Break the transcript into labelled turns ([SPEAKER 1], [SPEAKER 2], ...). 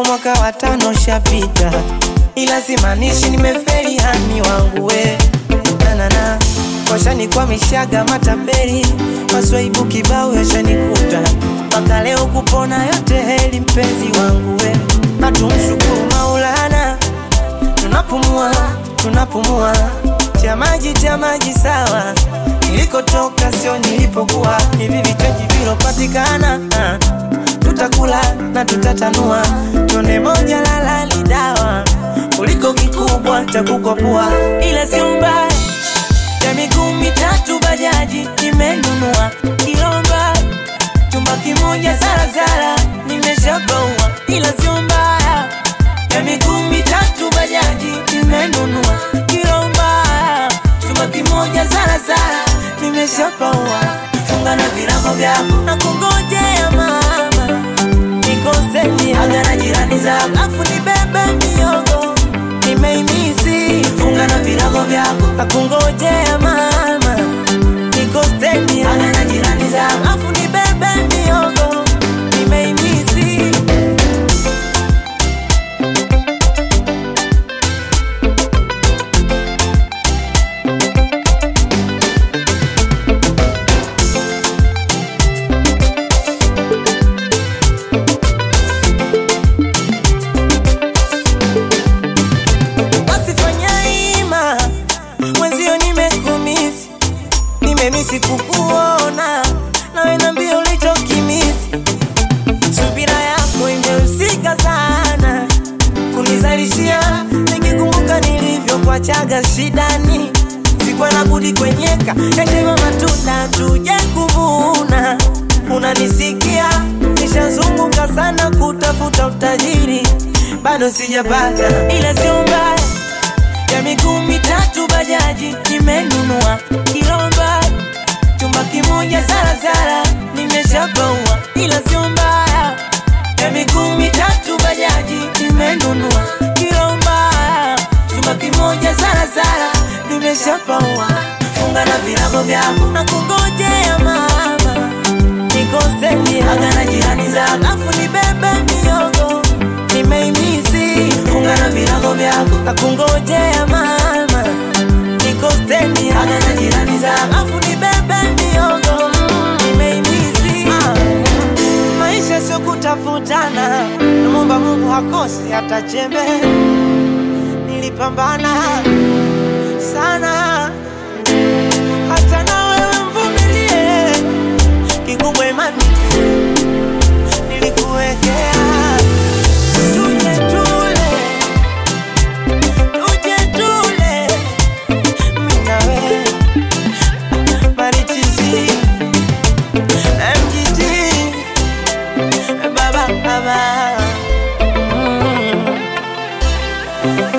[SPEAKER 1] mwaka wa tano shapita, ila simaanishi nimefeli hani wangu we nanana washanikwa matapeli maswaibu kibao yashanikuta mpaka leo kupona yote heli mpenzi wangu we hatumshukuru Maulana tunapumua tunapumua cha maji cha maji sawa nilikotoka sio nilipokuwa hivi vichaji vilopatikana ah, tutakula na tutatanua tone moja lalali dawa kuliko kikubwa cha kukopua ila sio mbaya ya miguu mitatu bajaji nimenunua kilomba chumba kimoja zarazara nimeshapaua ila sio mbaya ya miguu mitatu bajaji nimenunua kilomba chumba kimoja zarazara nimeshapaua funga na virago vyako na kungojea mama nikoseni aga na jirani zako afu nibebe miogo nimeimisi funga na virago vyako na kungojea mama nikoseni aga na jirani zako afu nibebe miogo nimeimisi basi fanya ima mwenzio nimekumisi nimemisi kukuona nawe nambia ulichokimisi subira yako imehusika sana kunizalishia nikikumbuka nilivyokuachaga shidani sikuwa na budi kwenyeka yashema matunda tuje kuvuna unanisikia nishazunguka sana kutafuta utajiri bado sijapata ila sio mbaya ya miguu mitatu bajaji nimenunua kilomba chumba kimoja zarazara nimeshapaua ila sio mbaya ya miguu mitatu bajaji nimenunua kilomba chumba kimoja zarazara nimeshapaua funga na virago vyako na kungojea mama nikoseni aga na jirani zako afu nibebe miogo nimeimisi funga na virago vyako na kungojea mama nikoseni aga na jirani zako afu nibebe miogo mm, nimeimisi ah. maisha sio kutafutana namwomba mungu hakosi hata chembe nilipambana sana hata na wewe mvumilie kikubwa imani tu nilikuwekea tuje tule tuje tule mimi na wewe marichizi MGT baba baba mm.